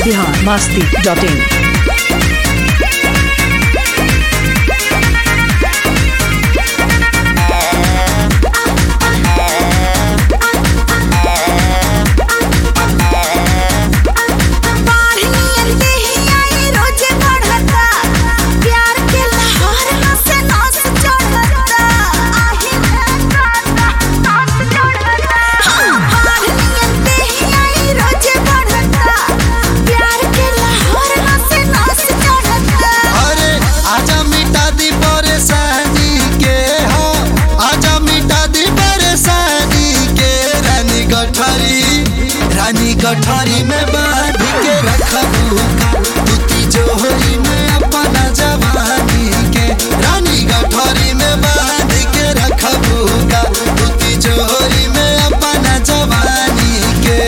Bihar Masti dot in अरे आजा मिटा दी परेशानी के हो आजा मिटा दी परेशानी के रानी गठरी रानी गठरी में बांध के रखबू दूती जोहरी में अपना जवानी के रानी गठरी में बांध के रखबू दूती जोहरी में अपना जवानी के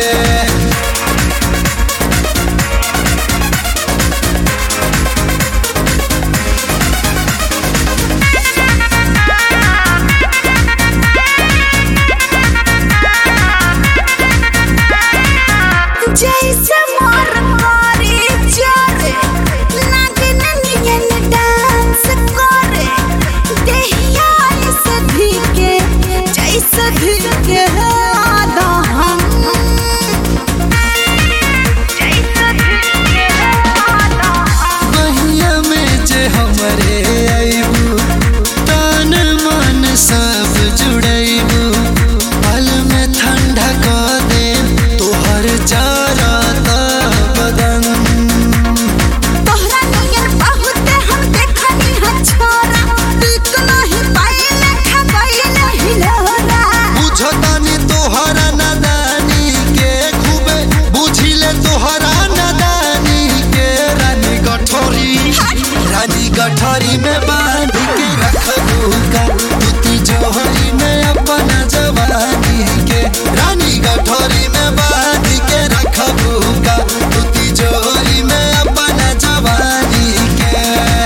जैसे मोर करे चरे नागिन नियन डांस करे देहिया से धीके जैसे धीके आधा हम जैसे धीके आधा हम बहिया में जे हमरे आइबू तन मन सब जुड़ैबू पल में ठंडा क दे तोहर जरत बदन तोहरा नियन बहुते हम देखनी है छोरा टिक नहीं पाइले खबैले हिलोरा बुझतानी तोहरा नदानी के खूबे बुझिले तोहरा नदानी के रानी गठरी रानी गठरी में बांध के रखबू का दूती जोहरी में अपना जवानी के रानी गठरी में बांध के रखबू का दूती जोहरी में अपना जवानी के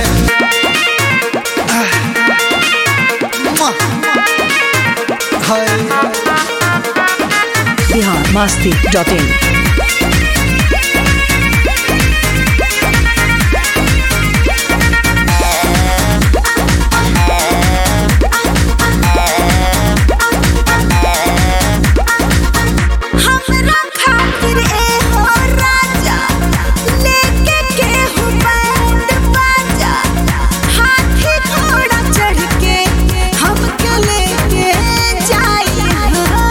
आह, मुआ, हाय बिहार मस्ती डॉट इन हमरा खातिर ए हो राजा लेके के हो बैंड बाजा हाथी घोड़ा चढ़ के हमके लेके जाई हो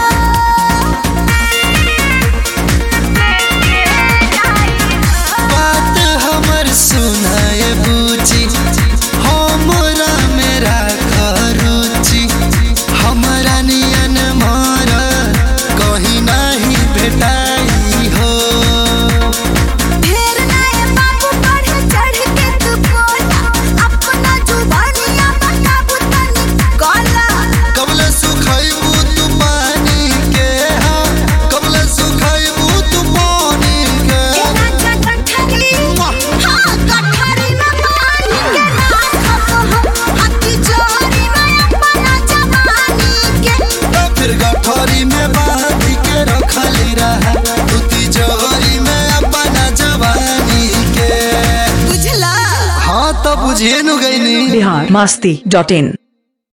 बात हमर सुनाए बूची हमरा मेरा खरुची हमरा नियन मार कहीं नहीं भेटाई हो ढेर नए बाबू बढ़े चढ़ के तू बोला अपना जुबानिया बताबू तनी कोला कबले सुखैबू तू पानी के हा कबले सुखैबू तू पानी के ए राजा कठरी हाँ कठरी में पानी के राखब हम हाथी जोरी में अपना जवानी के तो फिर गठरी में बांध के रखली रहा दूती जोहरी में अपना जवानी के बुझला हाँ तो बुझिए नु गईनी बिहार मस्ती डॉट इन